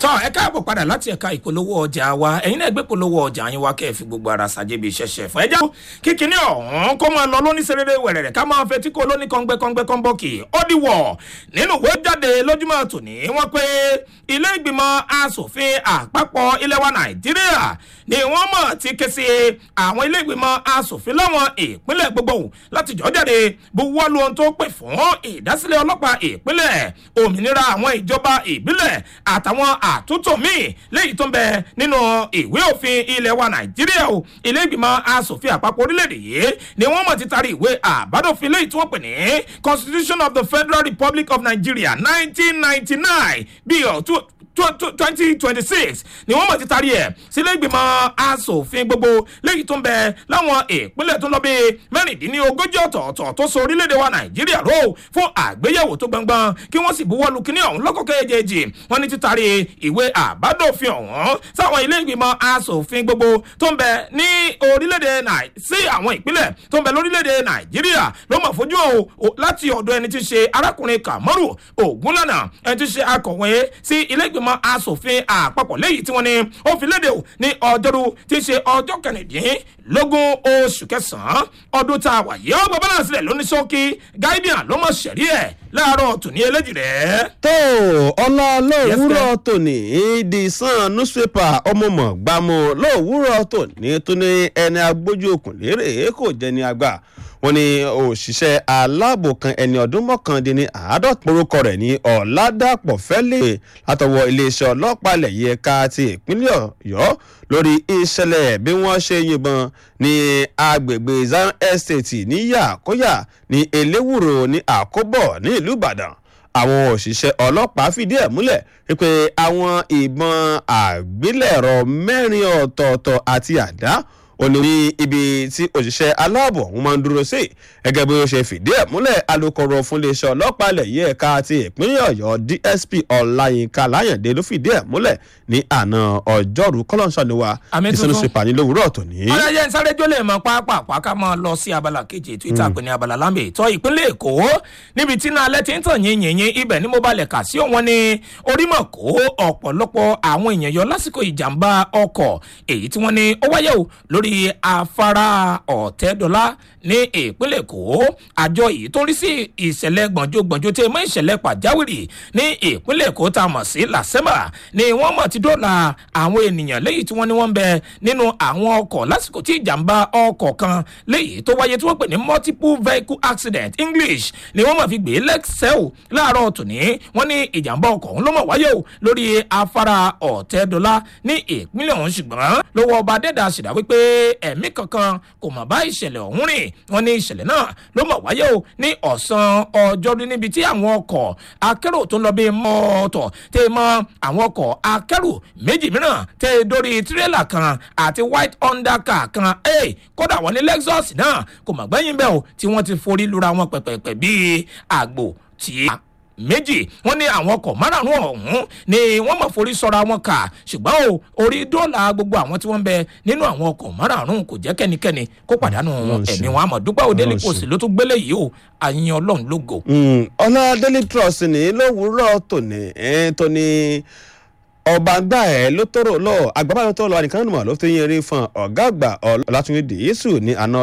tọ́ ẹ káàbọ̀ padà láti ẹ̀ka ìpolówó ọjà wa ẹ̀yin náà gbé polówó ọjà yín wá kẹ́ ẹ fi gbogbo ara ṣàjẹbí ṣẹ̀ṣẹ̀ fún ẹjọ́ kíkiní ọ̀hún kó máa lọ lóní serere wẹ̀rẹ̀rẹ̀ ká máa fetí kó lóní kọ́ngbẹ́kọ́ngbẹ́ kọ́nbọ́ọ̀kì ó dìwọ̀ nínú ìwé jáde lójúmọ́ tòní wọ́n pé ilé ìgbìmọ̀ asòfin àpapọ̀ ilẹ̀ wa nàìjíríà ni wọ́n mọ̀ ti ké sí àwọn ilé ìgbìmọ̀ asòfin láwọn ìpínlẹ̀ gbogbo láti jọ́ jáde buwọ́lu ohun tó pè fún ìdásílẹ̀ ọlọ́pàá ìpínlẹ̀ òmìnira àwọn ìjọba ìbílẹ̀ àtàwọn àtúntò míì léyìí tó ń bẹ nínú ìwé òfin ilẹ̀ wa nàìjíríà o ilé ìgbìmọ̀ asòfin àpapọ̀ orílẹ̀-èdè yìí ni wọ́n mọ̀ ti taari ìwé àbádòfin léyìí tí wọ́n pè ní constitution of the federal republic of nigeria nineteen ninety nine bíi ọ̀tún twenty twenty six ni wọ́n mọ̀ ti taari ẹ̀ sílé ìgbìmọ̀ asòfin gbogbo léyìí tó ń bẹ láwọn ìpínlẹ̀ tó ń lọ bí mẹ́rìndínlógójì ọ̀tọ̀ọ̀tọ̀ tó so orílẹ̀-èdè wa nàìjíríà ró fún àgbéyẹ̀wò tó gbọ̀ngbọ̀n kí wọ́n sì buwọ́lu kíní ọ̀hún lọ́kọ̀kẹ́ èjèèjì wọ́n ní títari ìwé àbádòfin ọ̀hún sáwọn ilé ìgbìmọ̀ asòfin gbogbo tó ń bẹ ní orílẹ̀-èdè nàì sí àwọn ìpínlẹ̀ tó ń bẹ lórílẹ̀-èdè nàìjíríà ló mọ̀ fojú o láti ọ̀dọ̀ ẹni tí ń ṣe arákùnrin kàmọ́rù ògúnlànà ẹni tí ń ṣe akọ̀wé sí ilé ìgbìmọ̀ ìgbìmọ̀ asòfin àpapọ̀ léyìí tí wọ́n ní ó fi léde o ní ọjọ́rú tí í ṣe ọjọ́ kẹrìndínlógún oṣù kẹsàn-án ọdún tá a wà yìí ọgbà balance rẹ̀ ló ní sọ́kí guardian ló mọ̀ sẹ̀rí ẹ̀ láàárọ̀ tòní eléjì rẹ̀. tó ọlá lówùúrọ̀ tòní the sun newspaper ọmọọmọ gbàmù lówùúrọ̀ tòní tó ní ẹni agbójú òkun lérè kò jẹ́ ní àgbà wọn ní òṣìṣẹ́ aláàbò kan ẹni ọdún mọ́kàndínní àádọ́ta orúkọ rẹ̀ ní ọ̀làdàpọ̀ fẹ́lẹ́ látọwọ́ iléeṣẹ́ ọlọ́pàá ilẹ̀ yìí ẹ̀ka ti ìpínlẹ̀ ọ̀yọ́ lórí ìṣẹ̀lẹ̀ bí wọ́n ṣe yìnbọn ní agbègbè zion estate ní yàkóyà ní eléwúro ní àkóbọ̀ ní ìlú ìbàdàn àwọn òṣìṣẹ́ ọlọ́pàá fìdí ẹ̀ múlẹ̀ wípé àwọn ìbọn àgbélẹ̀rọ mẹ́rin ọ̀tọ̀ọ̀tọ̀ àti àdá òní ní ibi tí òṣìṣẹ́ aláàbò ọ̀hún máa ń dúró sí gẹ́gẹ́ bí ó ṣe fìdí ẹ̀ múlẹ̀ alūkkóró fún iléeṣẹ́ ọlọ́pàá ilẹ̀ yìí ẹ̀ka ti ìpínlẹ̀ ọ̀yọ́ dsp ọláyínká láyàndé ló fìdí ẹ̀ múlẹ̀ ní àná ọjọ́rú kọ́lọ́ńsánìwá ìsinú ṣe pàní lówùúrọ̀ tòní. ọlọ́yẹ sáré jólè mọ pápá ká máa lọ sí abala kejì ètò ìtàgbé ní abala lámbè ìtọ́ ìpínlẹ̀ èkó níbi tí náà alẹ́ ti ń tàn yín yìnyín ibẹ̀ ni mo balẹ̀ kà sí òun ni orímọ̀ kó ọ̀pọ̀lọpọ̀ àwọn èèyàn yọ lásìkò ìjàmbá ọkọ̀ èyí tí wọ́n ní ó wáyé o lórí afárá ọ̀tẹ́dọ́lá ní ìpínlẹ̀ èkó àjọ yìí tó ń rí sí ìṣẹ̀lẹ̀ gbọ̀njógbọ̀njó tí mọ́ ìṣẹ̀lẹ̀ pàjáwìrì ní ìpínlẹ̀ èkó tá a mọ̀ sí làsẹ́mà ni wọ́n mọ̀ ti dọ́là àwọn ènìyàn léyìí tí wọ́n ní wọ́n ń bẹ nínú àwọn ọkọ̀ lásìkò tí ìjàmbá ọkọ̀ kan léyìí tó wáyé tí wọ́n pè ní multiple vehicle accident english ni wọ́n mọ̀ fi gbé lẹ́sẹ̀ o láàárọ̀ tòní wọ́n ní ìjàmbá ọkọ̀ ọ̀hún ló mọ̀ wáyé o lórí afárá ọ̀tẹ́dọ́lá ní ìpínlẹ̀ ọ̀hún ṣùgbọ́n lọ́wọ́ ọba dẹ́dà ṣèdá wípé ẹ̀mí kankan kò mọ̀ bá ìṣẹ̀lẹ̀ ọ̀hún rìn wọ́n ní ìṣẹ̀lẹ̀ náà ló mọ̀ wáyé o ní ọ̀sán ọjọ́rú níbi tí àwọn ọkọ̀ akẹ́rù tó ń lọ bí mọ́ọ̀tọ̀ tẹ́ mọ́ àwọn ọkọ̀ akẹ́rù méjì mìíràn tẹ́ dórí tírélà kan àti white honda car kan ẹ̀ kódà wọ́n ní lexus náà kò mọ̀ gbẹ́yìn bẹ́ẹ̀ o tí wọ́n ti forí lura wọn pẹ̀pẹ̀pẹ̀ bíi àgbò tí méjì wọn ní àwọn ọkọ̀ márààrún ọ̀hún ni wọ́n mọ̀ forí sọ́ra wọn kà ṣùgbọ́n o orí dọ́là gbogbo àwọn tí wọ́n ń bẹ nínú àwọn ọkọ̀ márààrún kò jẹ́ kẹ́nikẹ́ni kó pàdánù ẹ̀mí wọn àmọ́ dúpẹ́ òdélé kò sí ló tún gbélé yìí o àyìn ọlọ́run lógo. ọlá daily trust ní lówùúrọ̀ tòní tóní ọba gbà ẹ ló tọrọ lọ àgbàbà ló tọrọ lọ àdìkan nìmọ ló fi yẹn rí fún ọgá àgbà ọlátúndé yéṣù ní àná